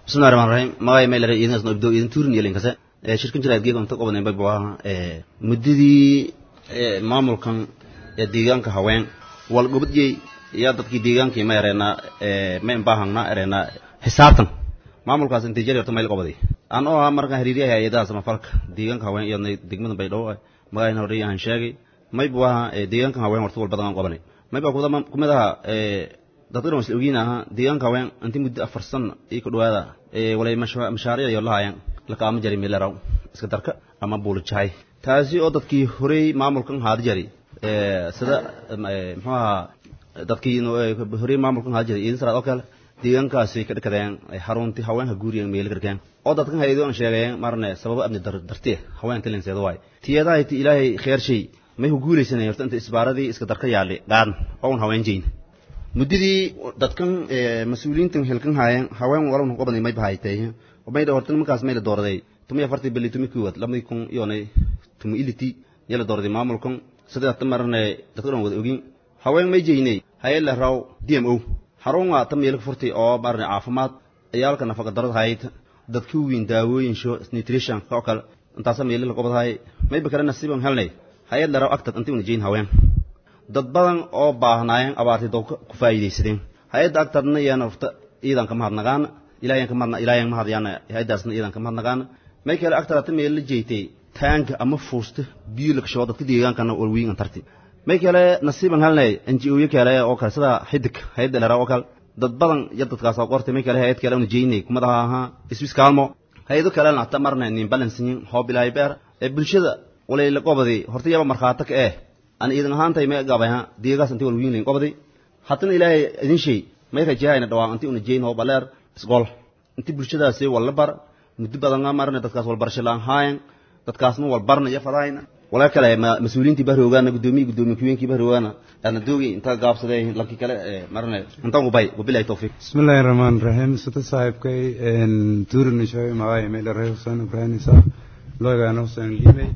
bismillahi rahmaan rahiim magay meelare idinkaas no ibdo idin tuurin iyo linkase ee shirkan jiraad geega inta qobaday bay baa ee muddadii ee maamulkan ee deegaanka haween wal gobadjey iyo dadkii deegaankii ma yareena ee ma imbaahanna yareena xisaabtan maamulkaas intii jari horta meel qobaday aan oo ah markaan xiriiriyahay hay'adaha samafalka deegaanka haween iyo degmada baydhabo magayna horey aan sheegay mayba waa ee deegaanka haween horta wal badan aan qabanay mayba kumid aha ee dadka dhan isla ogiin ahaa deegaanka haween intii muddo afar sano iyo ku dhawaada ee walay mashaariic iyo lahaayeen lakaama jari meelaraw iska darka ama buulijahay taasi oo dadkii horey maamulkan haadi jari ee sida muxuu ahaa dadkii horey maamulkan haadi jari idin saraad oo kale deegaankaasi ka dhakadeen xaruntii haweenka guuriga meelo gargaan oo dadkan haydo aan sheegayeen marne sababo amni dartee haweenka linseedo waay tiyadahay ti ilaahay kheer shay may ku guulaysanay horta inta isbaaradii iska darka yaali qaadan oo un haween jeyn muddadii dadkan mas-uuliyiintan hilkan haayeen haween walan qobanay may bahaytay mayda horta nimankaas mayla dooraday tumi afartii bili tumi kuwad labadii kun iyonay tumi iliti yala dooraday maamulkan sidii hata marne dadka dhan wada ogin haween may jeynay hayala raw d m o xarun waa ta meelka furtay oo marne caafimaad ciyaalka nafaqa darada hayd dadka weyn daawooyin sho nutrition oo kale intaasa meelo la qobadahay mayba kale nasiiban helnay hayad la raw agtad intii una jeyn haween dad badan oo baahnaayeen abaartay doobka ku faa'iidaysadeen hay-adda agtadna iyana horta ciidanka mahadnagaana ilaahiyan ka mahadna ilaahiyan mahadyaana hay-addaasna ciidanka mahadnagaana may kale agtada ta meel la jeeytay taanka ama fuusta biyo la kashoo dadka deegaankana walwiin antarti may kale nasiiban halnay NGO kale oo kale sida xidig hay-adda lera oo kale dad badan iyo dadkaas oo qortay may kale hay-ad kale una jeynay kumadaha ahaa iswis kaalmo hay-ado kalena hata marna nin balansinyin hoob ilaahay beer ee bulshada walay la qobaday horta yaba markhaata ka eh aan idin ahaantay may gabay ha deegaas intii walwiin layn qobaday hatana ilaahay idin shay may rajahayna dhawaan intii una jeyn hoob aleer isgool intii bulshadaasi walla bar muddo badan marna dadkaas walbarasho laan haayan dadkaasna walbarna iyo fadahayna walaa kale mas-uuliyiintii bahroogaana guddoomiyi guddoomiye kuweenkii bahroogaana ana doogi inta gaabsaday lankii kale marna intaan ubay wabilahi tawfiiq bismillahi rahmaan rahiim sida saaxiibkay tuurin shoy magaayo meela reer huseen ibrahim isaaq loogaana huseen liibey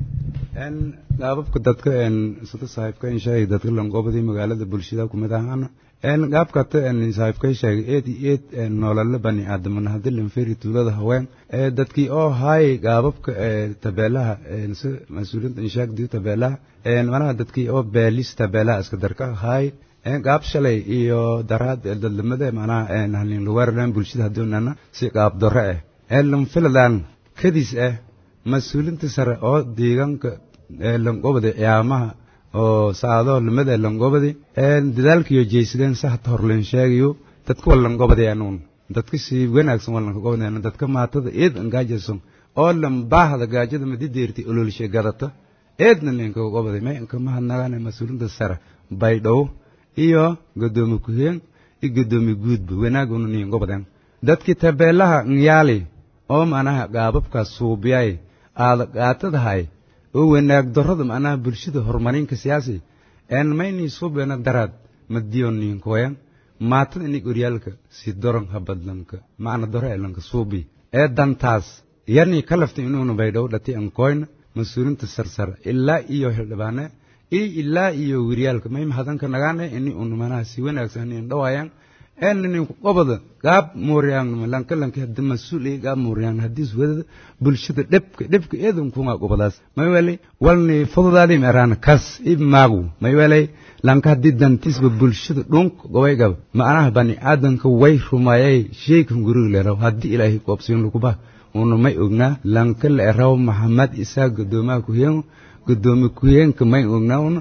gaababka dadka sida saaxiibka sheegay dadka lanqoobadii magaalada bulshada kumid ahaana gaabkata saaxiibkay sheegay eed iyo eed noolala bani aadamana haddii lanferi tuulada haween dadkii oo haay gaababka tabeelaha si mas-uuliyiinta inshaagdiyo tabeelaha manaha dadkii oo beelis tabeelaha iska darka haay gaab shalay iyo daraad dadlamada manaha halin luweeradan bulshada haddii nana si gaab dore ah lanfiladan kadis ah mas-uuliinta sare oo deegaanka lanqobada ciyaamaha oo saado lamada langobadi dadaalkiyo jeysadeen sahta horlen sheegayo dadka walangobadi anuun dadka si wanaagsan walanka gobadeen dadka maatada eed angaajason oo lambaahda gaajada madideerti ololshe gadata eedna lenka gobadi may anka mahadnagaane mas-uulinta sare baydhow iyo godoomi kuheen iyo godoomi guudba wanaaguna niin gobadeen dadkii tabeelaha nyaali oo manaha gaababkaas suubiyay aada qaatadahay oo wanaag darrada macnaha bulshada horumarinka siyaasi een mayni suubena daraad madiyon ninkoyan maatada inig oryaalka si doron habadlanka macna doro elanka suubi ee dantaas yarni ka laftay inuuna baydhow dhati ankoyna mas-uulinta sarsar ilaa iyo hildhibaane iyo ilaa iyo wiryaalka may mahadanka nagaane ini una manaha si wanaagsan in dhawayan eeninin qobada gaab mooryaangnima lanka lanka hadda mas-uul iyo gaab mooryaan haddiis wadada bulshada dhebka dhebka eedan kunga qobadaas may welay walni fududaadi meeraan kas ib maagu may welay lanka haddii dantiisba bulshada dhunk gobay gab macnaha bani aadanka way rumayay sheykan guriga leeraw haddii ilaahay qoobsiin laguba una may ognaa lanka la eraw maxamed isaa godoomaha kuheen godoomi kuheenka may ognaa una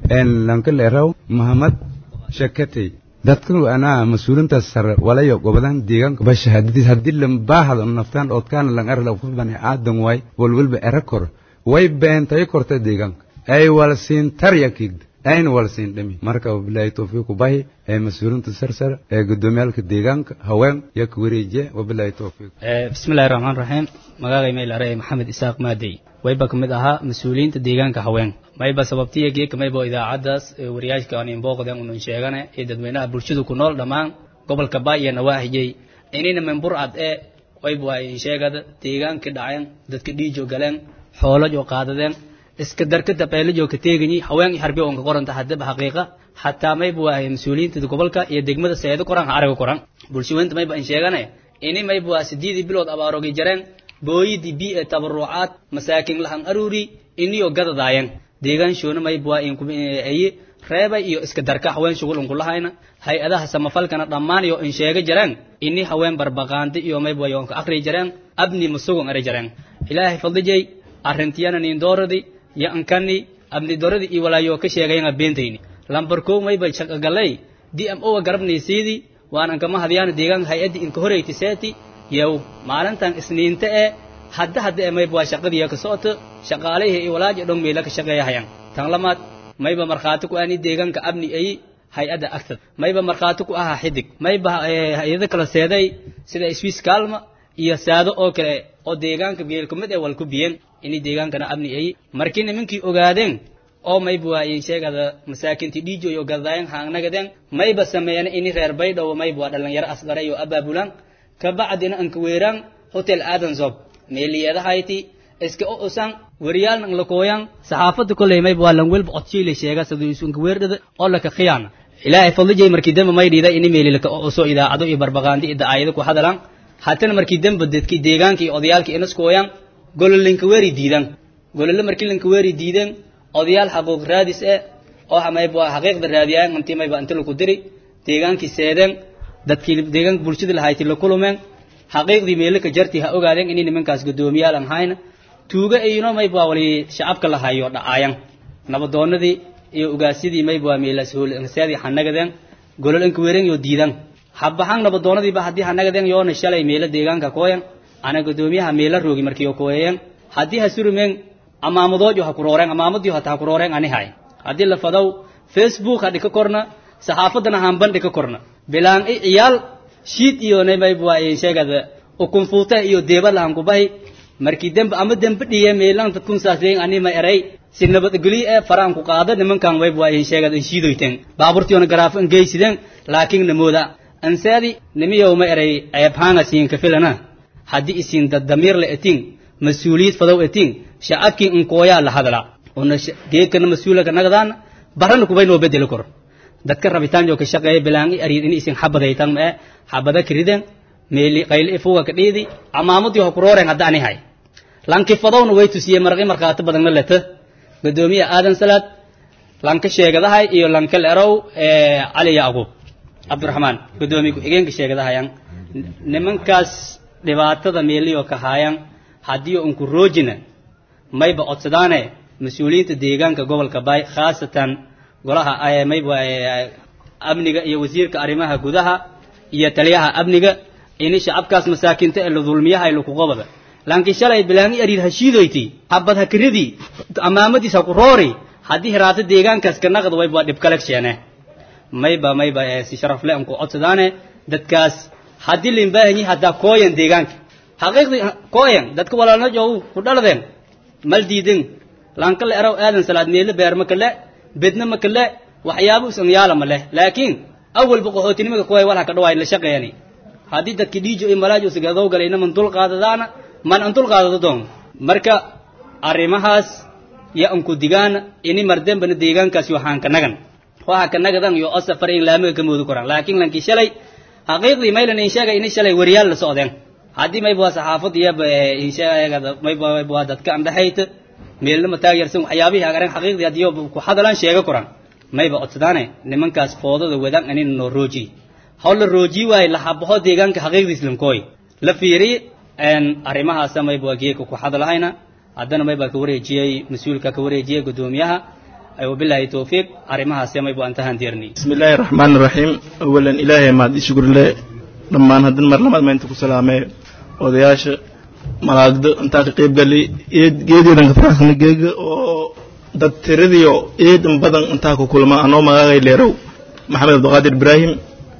lanka la eraw maxamed shakatey dadka anaa mas-uulintaas sare walayo gobodan deegaanka basha hadii haddii lambaahada naftaan oodkaana lang arla qof bani aadan waay walwalba era kor way beentay korta deegaanka ay wala siin tarya kiigda ayna wala siin dhami marka wabilaahi towfiiqu bahi ee mas-uulinta sarsare ee gudoomiyaalka deegaanka haween iyo ka wareejiye wabilaahi towfiiq bismillahi raxmaan raxiim magaagay maylare maxamed isaaq maadey wayba ka mid ahaa mas-uuliyiinta deegaanka haween mayba sababtiya geeka mayba idaacaddaas wariyaashka aan inbooqden unun sheegane ee dadweynaha bulshadu ku nool dhammaan gobolka ba iyo nawaaxijay inina membur ad ee wayba waa insheegada deegaankii dhaceen dadka dhiijo galeen xoolajo qaadadeen iska darka tabeelajo ka teeganyi haween harbi onka qoranta haddaba xaqiiqa hataa mayba waa mas-uuliyiinta gobolka iyo degmada seedo koran ha araga koran bulshaweynta mayba in sheegane ini mayba waa sideedii bilood abaarogi jareen booyidii bi ee tabarucaad masaakin lahan aruuri iniyo gadadaayan deegaanshoona mayba waa inkuayi reebay iyo iska darka haween shugul unkulahayna hay-adaha samafalkana dhammaan iyo in sheega jareen ini haween barbaqaandi iyo mayba waa yoonka akri jareen abni masugun ari jareen ilaahay fadlijay arrintiyana nin dooradi yo ankani abni doradi iyo walaayo ka sheegayanga beentayni lambar kow mayba shaqagalay d m o garabnaysiidi waan ankama hadyaana deegaanka hay-addii inka horeyti seeti yow maalintan isniinta ee hadda hadda ee mayba waa shaqadiiya ka socoto shaqaalihii iyo walaaji dhong meela ka shaqeeyahayan tan lamaad mayba markhaati ku ani deegaanka abni ay hay-adda agtad mayba markhaati ku ahaa xidig mayba hay-ado kala seeday sida swiss kalma iyo saado oo kale oo deegaanka geelkumid ee wal ku biyen ini deegaankana abni ay markii nimankii ogaadeen oo mayba waa in sheegada masaakintii dhiijo iyo gadaayan haangnagadeen mayba sameeyana ini reer baydhow mayba waa dhalinyaro asqara iyo abaabulan kabacdina anka weeraan hotel adansob meeliyadahayti iska o usan wariyaalna lakooyan saxaafada koley mayba waa lan welba codsiile sheega saduisunka weerdhada oo laka khiyaana ilaahay fadlijay markii dambe may dhiida ini meelilaka o uso idaacado iyo barbaqaandi ida aayado ku hadalan hatana markii dambe dadki deegaanka iyo odayaalka inaskooyan gololinka weeri diidan golole markii lanka weeri diidan odayaal xaquuq raadis eh oo mayba xaqiiqda raadiyaan intii mayba inta laku diri deegaankii seedeen dadkii deegaanka bulshada lahayti la kulumeen xaqiiqdii meelaka jartii ha ogaadeen inay nimankaas guddoomiyaal aan hayna tuuga ayno mayba wali shacabka la hayo dhacaayan nabadoonadii iyo ugaasidii mayba waa meelas hoolseedii hanagadeen golol inka weeren yo diidan habaxan nabadoonadiiba haddii hanagadeen yoona shalay meelo deegaanka kooyan ana guddoomiyaha meela roogi markii kooyeen haddii ha surumeen amaamadoojo ha kurooreen amaamadii hata ha kurooreen ani hay haddii la fadow facebook ha dhika korna saxaafadana hanban dhika korna bilaan i ciyaal shiid iyo namayba waa sheegada ukunfuuta iyo deeba lahan kubahi markii dembe ama dembe dhiye meelan dadkun saaseen anima eray si nabadgelyo ee faraan ku qaada nimankan wayba waa sheegada in shiidoyteen baaburtiona garaafo in geysideen laakiin namooda ansaadi nimiyow ma eray ceebhaanga siin ka filana haddii isin dad damiir la etin mas-uuliyad fadow etin shacabkii inkooyaa la hadla ona geedkana mas-uulaka nagadaana barana kubay noo bedeli kor dadka rabitaan joo ka shaqeeya bilaan i ariid in isin xabadaytan ma e xabada kiriden meeli qayli ifuga ka dhiidi amaamadii ha kurooreen hadda ani hay lanki fadowna way tusiye maraqi markhaati badanna leta gudoomiya aadan salaad lanka sheegadahay iyo lanka lerow cali yacquub cabdiraxmaan gudoomiye ku-xigeenka sheegadahayan nimankaas dhibaatada meeliyo ka haayan haddii unku roojina mayba codsadaane mas-uuliyiinta deegaanka gobolka baay khaasatan golaha mayba amniga iyo wasiirka arrimaha gudaha iyo taliyaha amniga ini shacabkaas masaakinta ee la dulmiyahay lakuqobada laakiin shalay bilaangi ariid hashiidoyti habad hakiridii amaamadiis ha ku roori haddii hiraata deegaankaas ka naqd wayba dhib kale sheene mayba mayba si sharaf le anku codsadaane dadkaas haddii limbaahanyi haddaa kooyan deegaanka xaqiiqdii kooyan dadka walaalna joogu ku dhaladeen mal diidin lanka le eraw aadan salaad meelo beerma kale bedna ma kale waxyaabo usan yaala ma leh laakiin awalba qaxootinimada kooya walha ka dhawaay la shaqeeyani haddii dadki dhiijo iyo malaajo sigadow galayna man dul qaadadaana man an dul qaadado doon marka arrimahaas ya anku digaana ini mardembana deegaankaas yo haan ka nagan waxa ka nagadan yo o safar in laamiga ka moodi koraan laakiin lankii shalay xaqiiqdii maylan in sheegay ini shalay wariyaal la socdeen haddii mayba waa saxaafad iyaba insheegada mayba mayba waa dadka andhaxayta meelnama taageersan waxyaabihii agaran xaqiiqdii haddii ku hadalaan sheega koran mayba codsadaane nimankaas foodada wadan anina noo rooji haw la rooji waaye la habaho deegaanka xaqiiqdiis lankooy la fiiri arrimahaasa mayba waa geeka ku hadalahayna haddana mayba ka wareejiyey mas-uulka ka wareejiyey guddoomiyaha وبالله توفيق أرمها سيما يبقى أنتهى ديرني بسم الله الرحمن الرحيم أولا إلهي ما دي شكر الله لما هدن مرلمات ما انتكو سلامي odayaasha malaagdo intaa ka qayb galay geedeedan ka faraxsan geeg oo dad tiradiyo eedan badan intaa ku kulma anoo magaagay leerow maxamed abdiqaadir ibraahim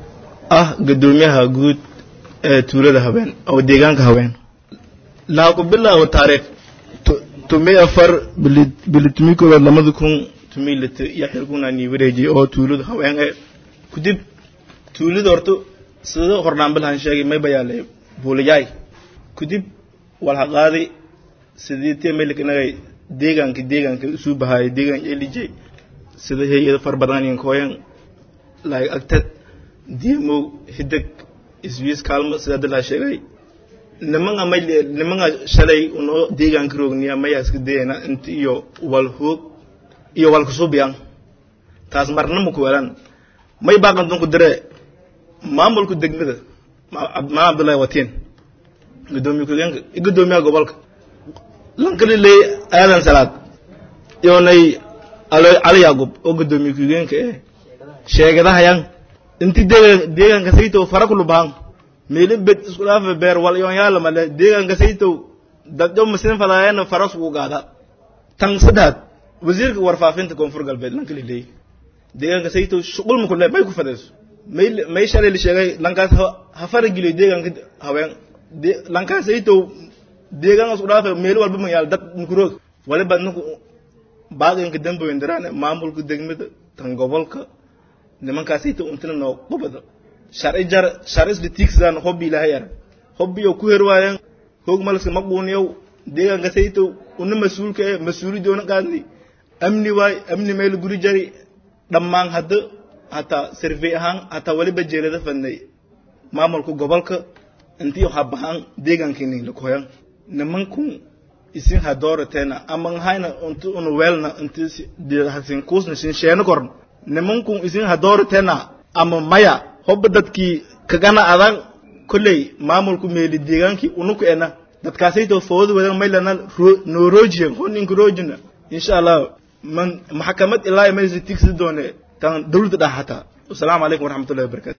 ah gadoomiyaha guud ee tuulada haween oo deegaanka haween laa ku bilaabo taariikh tumi afar bili tumi koowaad lamada kun tumi lita iyo xilkuna nii wareejiyay oo tuulada haween ee kudib tuulada horta sida hordhaanbilahan sheegay may bayaalay buulayaay kudib walha qaaday sidii meelka inagay deegaanka deegaanka isu bahaayay deegaan elijay sida hay-ada far badan in kooyan laay agtad diimow hidag iswiis kaalmo sida dalaa sheegay nimanga may nimanga shalay unoo deegaanka roogniya mayaa iska dayana inta iyo wal hoog iyo wal kusubiyan taas marna ma ku welan may baaqantan ku dire maamulka degmada maa abdullahi watiin gudoomiye ku-xigeenka gudoomiyaha gobolka lankali leey aadan salaad yoonay cali yaaqub oo gudoomiye ku-xigeenka eh sheegadahayan inti deegaan deegaanka saytow fara kulubahan meelin bed isku dhaafa beer wal yoon yaala male deegaanka saytow dadyo masin fadaayana faras ugu gaada tan saddex wasiirka warfaafinta koonfur galbeed lankali leey deegaanka saytow shuqul ma kule may ku fadayso may may shalay la sheegay lankaas ha fara geliyo deegaanka haween lankaas saytow deegaan isku dhaafa meel walba ma yaal dad nukuroog waliba ninku baaqinka damboyn daraane maamulka degmada tan gobolka nimankaasayta untina noo qubada sharci jar sharcisla tiigsadaan hobbi ilaahay arag hobbiyo ku herwaayeen hoog malaska maquuniyow deegaanka saytow una mas-uulka ee mas-uulidoona qaadni amni waay amni meel guri jari dhammaan hadda hataa survey ahaan hataa waliba jeelada fadnay maamulka gobolka intii habahaan deegaankiini lakoyan nimankun isin ha doorateena ama hayna unti una weelna inti hasin kuusna sin sheena korn nimankun isin ha doorateena ama maya hobba dadkii kagana adan kolley maamulku meeli deegaankii unuku ena dadkaasayto fooda wadan maylana nooroojiyan honinka roojina insha allah man maxkamad ilaa imaysa tigsi doone tan dawladda dhax hataa wasalaamu calaykum waraxmatullahi wabarakatu